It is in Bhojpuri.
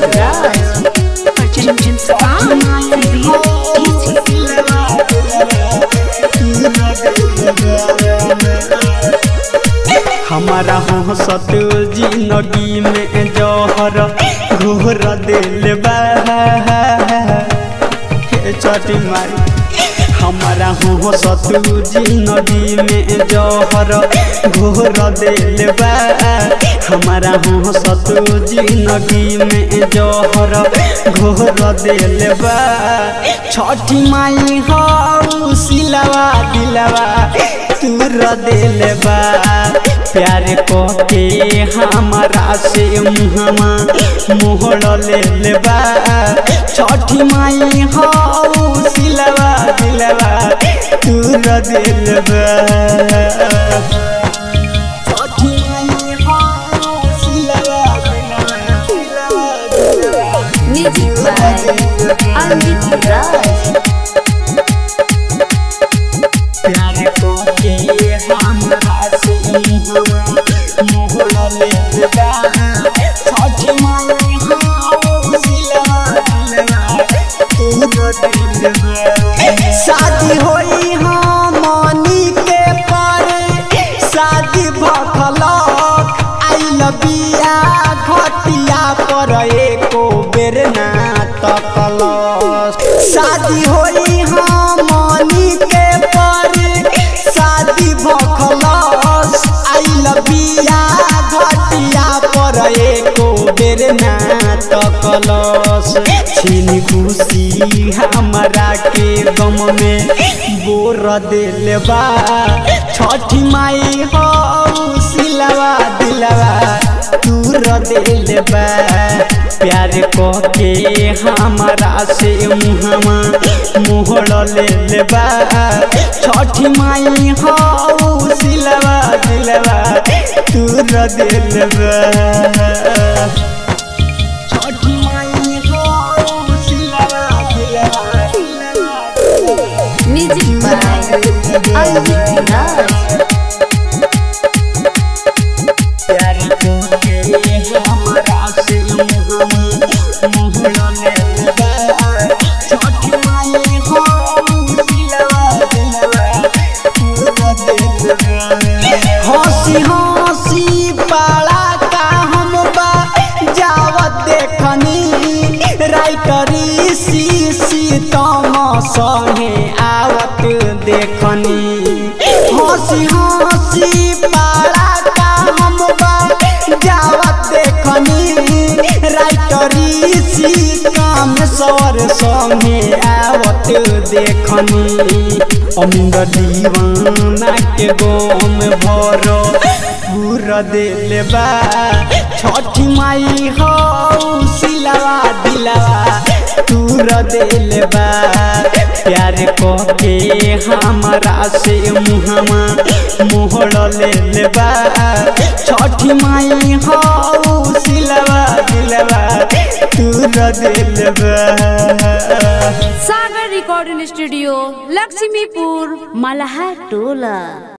Anjit Raj. Purchase from हमारा हंसत जिंदगी में जहर घोर दिल बा हे चटी मारी हमारा हंसत जिंदगी में जहर घोर दिल बा हमारा हंसत जिंदगी में जहर घोर दिल बा छठी माई हऊ सिलवा दिलवा तूर दिल बा प्यार को के हमारा से मुहमा मोहड़ ले बा छठी माई हऊ सिलवा दिलवा तूर दिल बा छठी माई हऊ सिलवा दिलवा Music by Anjit Raj. प्यार को के हमरा से मुहमा मोहड़ ले बा छठी माई हऊ सिलवा दिलवा तूर दिल बा शादी होई हमनी के पर शादी भखलक आइल बिया घटिया पर एको बेर ना तकलक शादी होई हमनी के पर शादी भखलक आइल बिया घटिया पर एको बेर ना तकलस छीन खुशी हमरा के गम में बोर दिल बा छठी माई हो सिलवा दिलवा दूर दिल बा प्यार को के हमरा से मुहमा मोहड़ ले बा छठी माई हो सिलवा दिलवा दूर दिल बा छठी माई हो सिलवा दिलवा Music by Anjit Raj. प्यार को के हमरा से मुहमा मोहड़ ले बा छठी माई हो सिलवा दिलवा दूर दिल बा हंसी हंसी पाला का हम बा जावत देखनी राइटरी सी सी तम संगे आवत देखनी हंसी हंसी पाला का हम बा जावत देखनी राइटरी सी काम सवर संगे आवत देखनी अमिंद दीवाना के गोम भरो पूरा दिल बा छठी माई हो सिलवा दिलवा तूर दिल बा प्यार को के हमरा से मुहमा मोहड़ ले बा छठी माई हो सिलवा दिलवा तूर दिल बा सागर रिकॉर्डिंग स्टूडियो लक्ष्मीपुर मलहा टोला